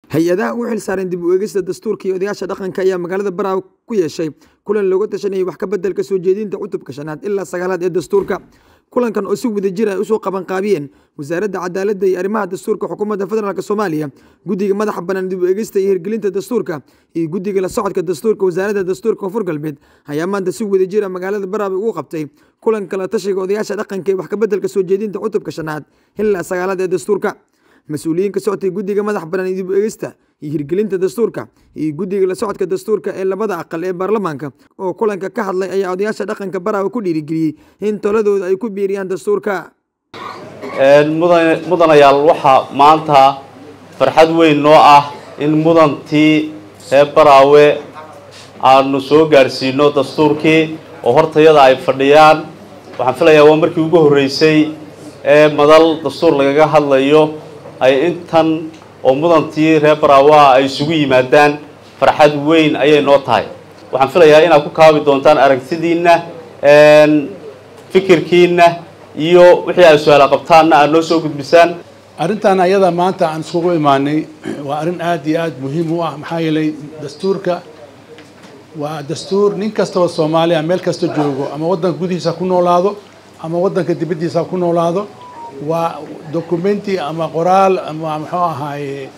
hay-adaha u xil saaran dib u eegista dastuurka iyo odayaasha dhaqanka ayaa magaalada baraawe ku yeeshay kulan looga tashanayay wax ka bedelka soo jeedinta cutubka shanaad ilaa sagaalaad ee dastuurka kulankan oo si wadajir ay usoo qabanqaabiyeen wasaaradda cadaaladda iyo arrimaha dastuurka xukuumadda federaalk soomaaliya guddiga madaxa bannaan dib u eegista iyo hirgelinta dastuurka iyo guddiga la socodka dastuurka wasaaradda dastuurka koonfur galbeed ayaa maanta si wadajira magaalada baraawe ugu qabtay kulanka la tashiga odayaasha dhaqanka ee wax ka bedelka soo jeedinta cutubka shanaad ilaa sagaalaad ee dastuurka mas-uuliyiin ka socotay guddiga madax bannaan dib u eegista iyo hirgelinta dastuurka iyo guddiga la socodka dastuurka ee labada aqal ee baarlamaanka oo kulanka ka hadlay ayaa odayaasha dhaqanka baraawe ku dhiirigeliyey in toladooda ay ku biiriyaan dastuurka mudanayaal waxaa maanta farxad weyn noo ah in mudantii reer baraawe aanu soo gaadhsiino dastuurkii oo hortayada ay fadhiyaan waxaan filayaa waa markii ugu horreysay ee madal dastuur lagaga hadlayo ay intan oo mudantii reer baraawa ay isugu yimaadaan farxad weyn ayay noo tahay waxaan filayaa inaad ku kaabi doontaan aragtidiinna fikirkiinna iyo wixii ay su-aala qabtaanna aad noo soo gudbisaan arrintan ayada maanta aan iskugu imaanay waa arrin aad iyo aad muhiim u ah maxaa yeelay dastuurka waa dastuur nin kastaba soomaaliya meel kasta joogo ama waddanka gudihiisa ku noolaado ama waddanka dibaddiisa ku noolaado waa documenti ama qoraal ama muxuu ahaaye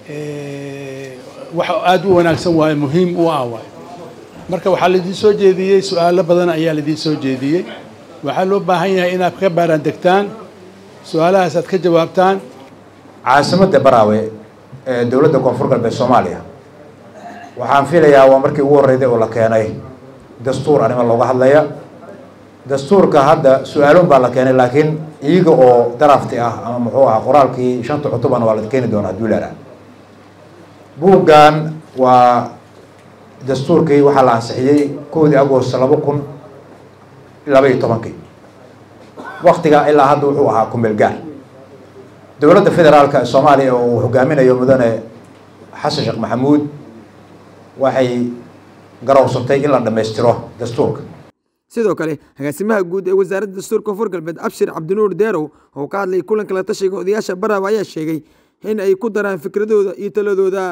wax aada u wanaagsan waaye muhiim u ah waaye marka waxaa laidiin soo jeediyey su-aalo badan ayaa laidiin soo jeediyey waxaa loo baahan yahay inaad ka baaraan degtaan su-aalahaas aad ka jawaabtaan caasimadda baraawe ee dowladda koonfur galbeed soomaaliya waxaan filayaa waa markii ugu horreyday oo la keenay dastuur arrimo looga hadlaya dastuurka hadda su-aalun baa la keenay laakiin iyaga oo darafti ah ama muxuu ahaa qoraalkii shanta cutubana waa la keeni doonaa hadduu ilaaha buuggan waa dastuurkii waxaa la ansixiyey kowdii agost laba kun laba iyo tobankii waktiga ilaa hadda wuxuu ahaa kumeel gaar dowladda federaalka ee soomaaliya oo uu hogaaminayo mudane xasan sheekh maxamuud waxay garowsatay in la dhammaystiro dastuurka sidoo kale agaasimaha guud ee wasaaradda dastuurka koonfur galbeed abshir cabdinuur deerow oo ka hadlayay kulanka la tashiga odayaasha baraawe ayaa sheegay in ay ku daraan fikradooda iyo taladooda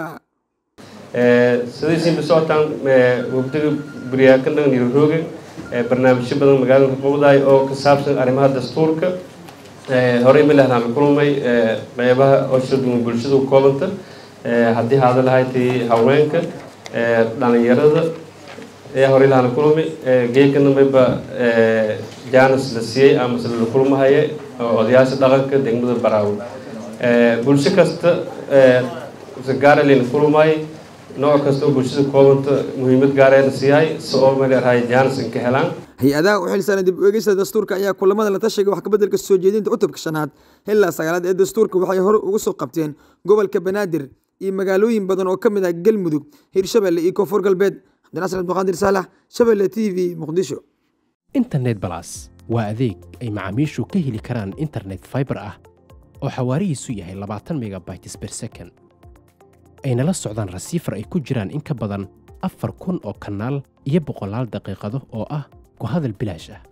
sidaysiinba socotaan wabdiga buryaakandan nirorooga barnaamijyo badan magaalada qowdaay oo ka saabsan arrimaha dastuurka horey ma lahnaan kulmay qeybaha oshaduma bulshada u koobanta haddii haada lahaydtii haweenka dhalinyarada ayaa horey lahana kulmay geedkana mayba janis la siiyey amase la kulmahaya odayaasha dhaqanka degmada baraawe bulsho kasta gaara layna kulmay nooc kasta oo bulshada koobanta muhiimad gaarayna siiyahay si oo maleerahay janis inka helaan hay-adaha u xilsaaran dib u eegista dastuurka ayaa kulamada la tashiga wax kabeddelka soo jeedinta cutubka shanaad ilaa sagaalaad ee dastuurka waxay hore uga soo qabteen gobolka banaadir iyo magaalooyin badan oo ka mid ah galmudug hirshabelle iyo koonfur galbeed cabdinasir abduqaadir saalax shabelle t v muqdisho internet balas waa adeeg ay macaamiishu ka heli karaan internet fiber ah oo xawaarihiisu yahay labaatan megabytes per second ayna la socdaan rasiifar ay ku jiraan in ka badan afar kun oo kanaal iyo boqolaal daqiiqado oo ah ku hadal bilaash ah